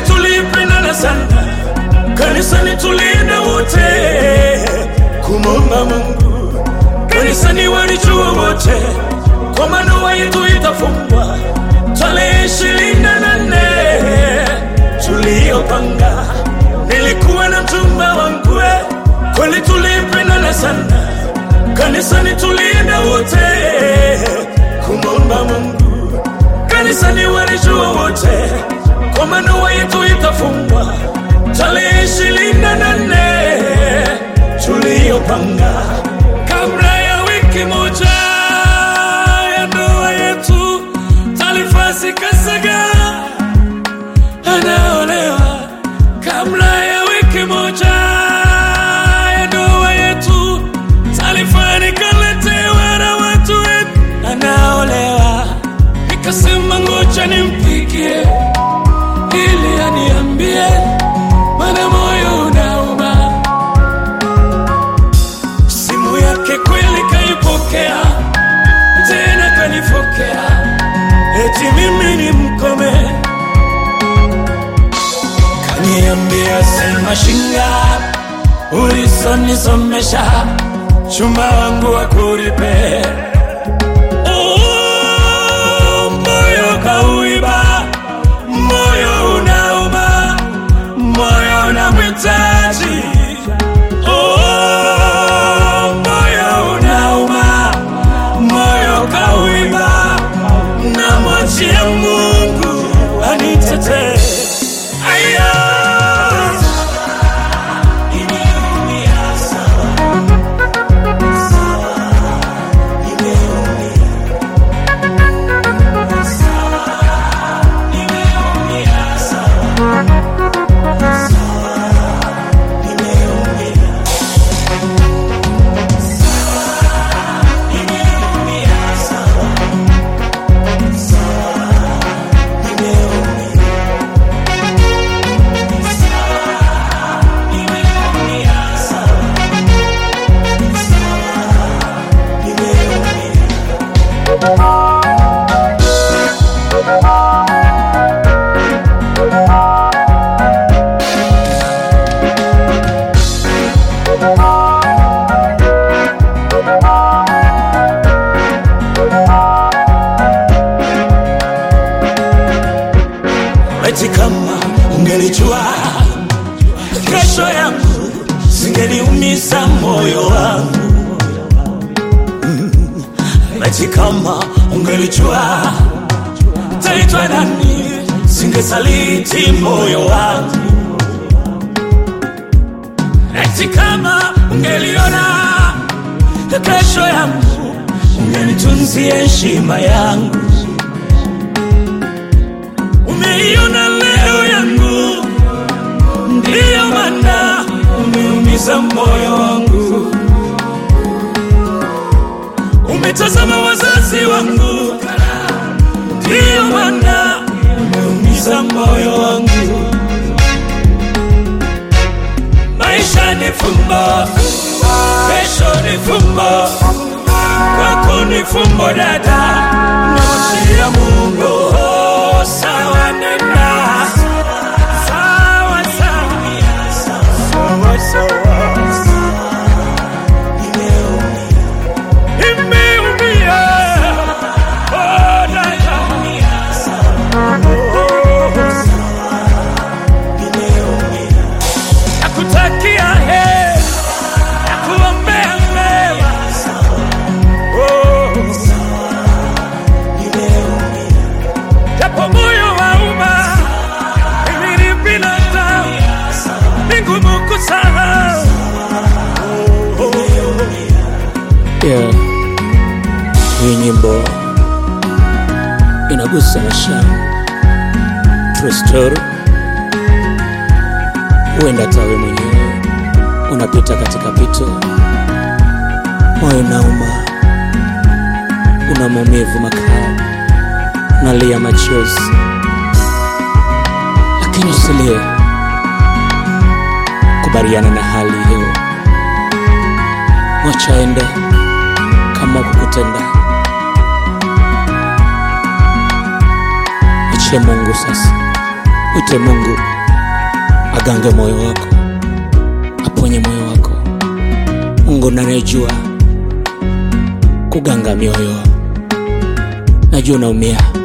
tulipendana sana, kanisani tulienda wote kumomba Mungu, kanisani walijua wote kwamba ndoa yetu itafungwa tarehe ishirini na nane tuliyopanga. Nilikuwa na mchumba wangu, kweli tulipendana sana, kanisani tulienda wote kumomba Mungu, kanisani walijua wote kwamba ndoa yetu itafungwa tarehe ishirini na nane tuliyopanga. Kabla ya wiki moja ya ndoa yetu, taarifa zikasaga anaolewa. Kabla ya wiki moja ya ndoa yetu, taarifa nikaletewa na watu wetu anaolewa. Nikasema ngoja nimpigie ili aniambie, mana moyo unauma. Simu yake kweli kaipokea, tena kanifokea, eti mimi ni mkome. Kaniambia sema shinga, ulisonisomesha chumba wangu wa kuripe Oh, moyo kauiba, moyo unauma, moyo unamhitaji. Oh, moyo unauma, moyo kauiba, namwachia Mungu anitetee. Aya, nimeumia sana, nimeumia nimeumia sana, nimeumia nimeumia sana, nimeumia nimeumia sana, nimeumia Eti kama ungelijua kesho yangu, singeliumiza moyo wangu. Mm. Eti kama ungelijua taitwa nani, singesaliti moyo wangu. Eti kama ungeliona kesho yangu, ungenitunzia heshima yangu. Umeiona leo yangu, ndiyo maana umeumiza moyo wangu. Umetazama wazazi wangu, ndiyo maana umeumiza moyo wangu. Maisha ni fumbo, kesho ni fumbo, kwako ni fumbo dada, mwachia Mungu. Oh, sawa nena, sawa sawa, sawa sawa. Nimeumia, oh dada, nakutakia heri, nakuombea mema. Oh. japo moyo wauma, mimi ni binadamu, ni ngumu kusahau. Yeah. Hii nyimbo inagusa maisha yangu. True story. Huenda hata wewe mwenyewe unapita katika pito, moyo unauma, una maumivu makali, unalia machozi, lakini usilie. Kubaliana na hali hiyo, mwacha ende kama kukutenda. Mwachie Mungu sasa, mwite Mungu agange moyo wako, aponye moyo wako. Mungu nanejua kuganga mioyo. Najua unaumia,